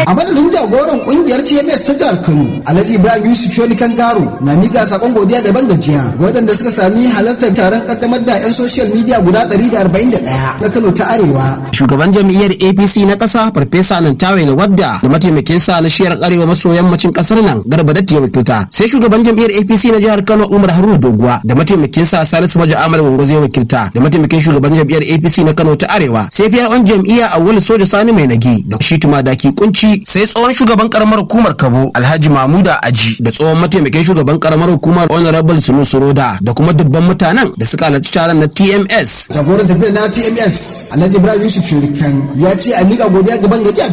a madadin jagoran kungiyar tms ta jihar kano alhaji ibrahim yusuf shoni kangaro na miƙa sakon godiya daban gajiya ga waɗanda suka sami halartar taron kaddamar da 'yan social media guda 141 na kano ta arewa shugaban jam'iyyar apc na ƙasa farfesa nantawe wadda da mataimakinsa na shiyar arewa maso yammacin ƙasar nan garba da wakilta sai shugaban jam'iyyar apc na jihar kano umar haruna doguwa da mataimakinsa salisu maja amal wango zai wakilta da mataimakin shugaban jam'iyyar apc na kano ta arewa sai fiya on jam'iyya awwal soja sani mai nage da shi daki kunci sai tsohon shugaban karamar hukumar kabo alhaji mamuda aji da tsohon mataimakin shugaban karamar hukumar honorable sunu suroda da kuma dubban mutanen da suka halarci taron na tms jagoran tafiyar na tms alhaji ibrahim yusuf shurikan ya ce a miƙa godiya gaban gajiya